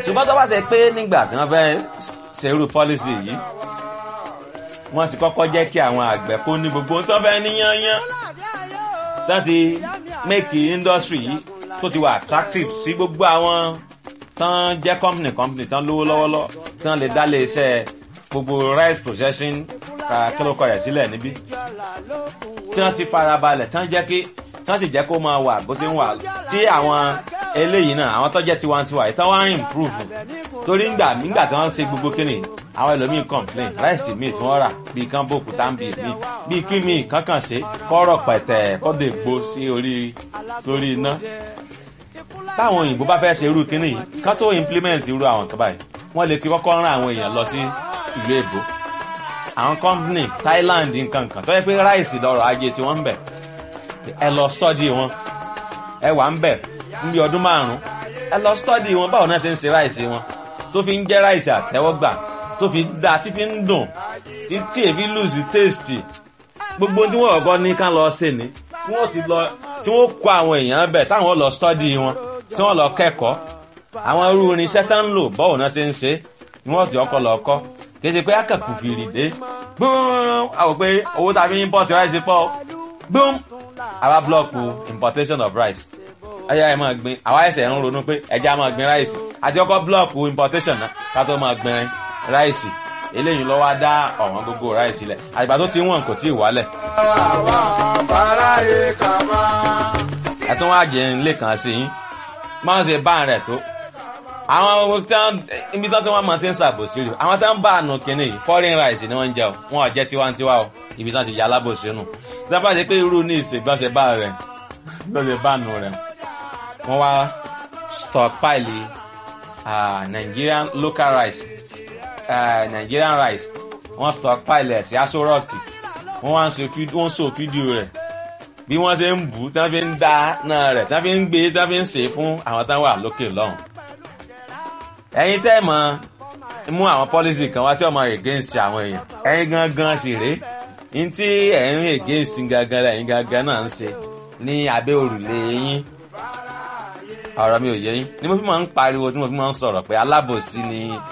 ṣùgbọ́n tó bá ṣe pé nígbà tí wọ́n fẹ́ ṣerú pọ́lísì yìí wọ́n ti kọ́kọ́ jẹ́ kí àwọn àgbẹ̀ kó ní gbogbo tó fẹ́ ní yányán tán ti make industry yìí tó ti wà attractive sí gbogbo àwọn tán jẹ́ company company tán lówó lọ́wọ́lọ́ tán lè dá lé iṣẹ́ gbogbo rice processing kílókọ̀ rẹ̀ sílẹ̀ níbí tí wọ́n ti farabalẹ̀ tán jẹ́ kí tán sì jẹ́ kó máa wà bó ṣe ń wà tí àwọn eléyìí náà àwọn tó jẹ́ tiwantiwa yìí tán wá ń improve torí ńgbà nígbà tí wọ́n ṣe gbogbo kíni àwọn ẹlòmíín complain ráìsì míì tí wọ́n rà bíi kán bòkú táǹbì míì bíi kí míì kankan ṣe kọ́rọ̀ pẹ̀tẹ̀ kọ́dọ̀ ègbó sí orí lórí iná táwọn òyìnbó bá fẹ́ ṣe irú kíní yìí kán tó implement irú àwọn kan báyìí wọ́n lè ti kọ́kọ́ rán àwọn èèyàn lọ sí ìlú èbó àwọn company Thailand nǹkan kan tó yẹ pé ráìsì lọ́rọ̀ ajé tí wọ́n ń bẹ̀ ẹ lọ study wọn ẹ wà ń bẹ̀ níbi ọdún márùn-ún ẹ lọ study wọn báwo náà ṣe ń ṣe ráìsì wọn tó fi ń jẹ́ ráìsì àtẹ́wọ́gbà tó fi da tí fi ń dùn títí èfi lùsì tèstì gbogbo tí wọ́n kọ́kọ́ ní ká lọ ṣe ni tí wọ́n ti lọ tí wọ́n kó àwọn èèyàn bẹ̀ táwọn lọ study wọn tí wọ́n lọ kẹ́kọ̀ọ́ àwọn irú irinṣẹ́ tá ń lò báwo náà ṣe ń ṣe ni wọ́n ti ọkọ̀ lọ kọ́ kì í ṣe pé akẹ́kọ̀ọ́ fìrì dé gbọ́n àwọn pé owó tàbí import rice pọ̀ gbọ́n àwa blọọkù importation of rice ẹyà ẹ máa gbin àwa ẹsẹ̀ ń ronú pé ẹja máa gbin rice àti ọkọ̀ blọọkù importation náà ká tó máa gbin rice eléyìí ló wá dá ọ̀wọ́n gbogbo rice lẹ̀ àgbà tó ti wọ̀n kò tí ì wálẹ̀. ẹ tún wá jẹ ilé kan sí yín máa ń ṣe bá rẹ̀ tó àwọn ibi tí wọ́n máa ti ń ṣàbòsí rè àwọn tí wọ́n bá àánú kínní yìí foreign rice ni wọ́n ń jẹ o wọn ò jẹ́ tiwantiwa o ibi tí wọ́n ti yà alábòsí nù tí wọ́n bá ṣe pé irú ní ìṣègbọ́nsẹ̀ bá rẹ̀ lọ́sẹ̀ bá nù rẹ̀ wọ́n wá stockpile uh, Nigerian local rice uh, Nigerian rice wọ́n stockpile ẹ̀ sí aṣọ rọ́ọ̀kì wọ́n wá ń ṣe wọ́n so fídíò rẹ̀ bí wọ́n ṣe ń bù tí wọ́n fi ń dá náà rẹ̀ tí wọ́n fi ń gbé tí wọ́n fi ń ṣe fún àwọn táwọn wà lókè lọ́hùn. ẹ̀yin tẹ́ mọ̀ mú àwọn policy kan wá tí ọmọ against àwọn èèyàn ẹ̀yin gangan sì rèé ní tí ẹ̀yin against gangan lẹ́yìn gangan náà ń ṣe ní abẹ́ òrùlé yín ọ̀rọ̀ mi ò yé yín ni mo fi máa ń pariwo tí mo fi máa ń sọ̀rọ̀ pé alábòsí ni